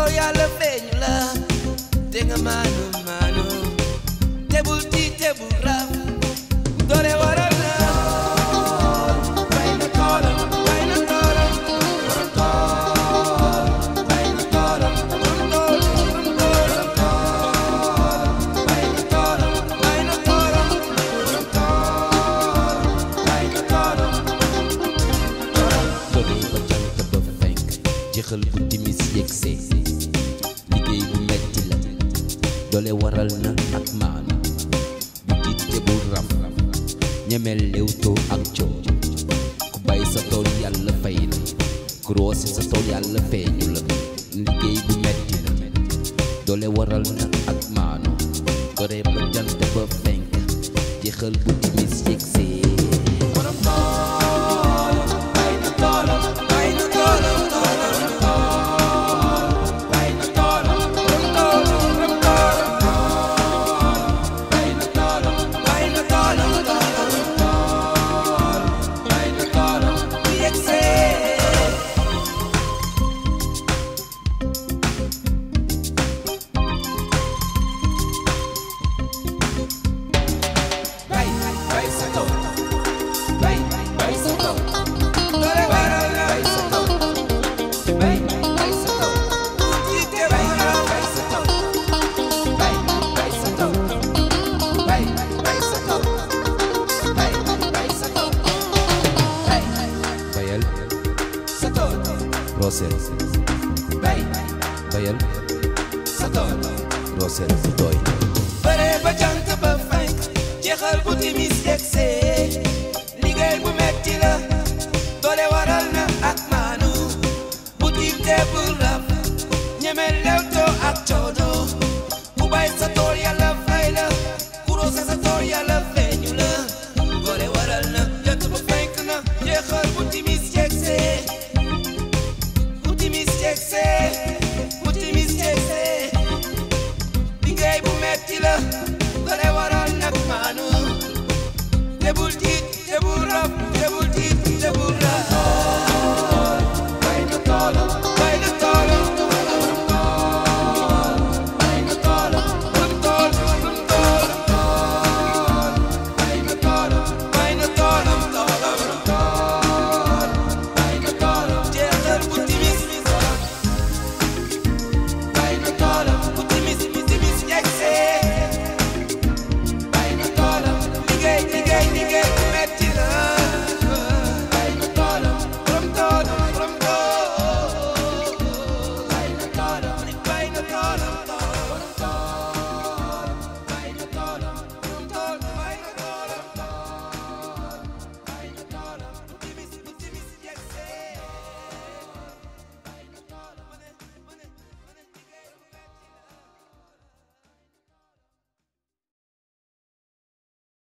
tool yàlla feeñu la te nga maanu maanu tebul ti tebul raf doole waral na bay na toolam bay na toolam borom tool bay na toolam borom tool borom tool bay na toolam bay na toolam borom tool bay na toolam doole ba jant ba fenk jeexal bu timis yegsee liggéey bu metti la doole waral na ak maanu bu tiit te bu raf ñemel léewtoo ak coow ku bay sa tool yàlla fay la ku roose sa tool yàlla feeñu la liggéey bu metti la doole waral na ak maanu doole ba jant ba fenk jeexal bu timis yegsee borom tool bay na toolam bay na toolam toolam tool bay na toolam borom tool borom toolam bay na toolam bay na toolam toolam tool bay na toolam bu yegsee bay bay sa tool bay bay sa tool doole waral na bay sa tool bay bay sa tool jiite bay bay sa tool bay bay sa tool bay bay sa tool bay bay sa tool bay bayal sa tool rooseel bay bayal sa tool rooseel bu tooy bëre ba jant ba fenk jeexal bu timis yegsee liggéey bu metti la doole waral na ak maanu bu tiim te bu raf ñeme lewtoo ak coono ku bay sa tool yàlla fay la ku roose sa tool yàlla feeñu la doole waral na jant ba fenk na jeexal bu timis yegsee bu timis yegsee bu timis yegsee liggéey bu metti la doole waral nag maanu te bul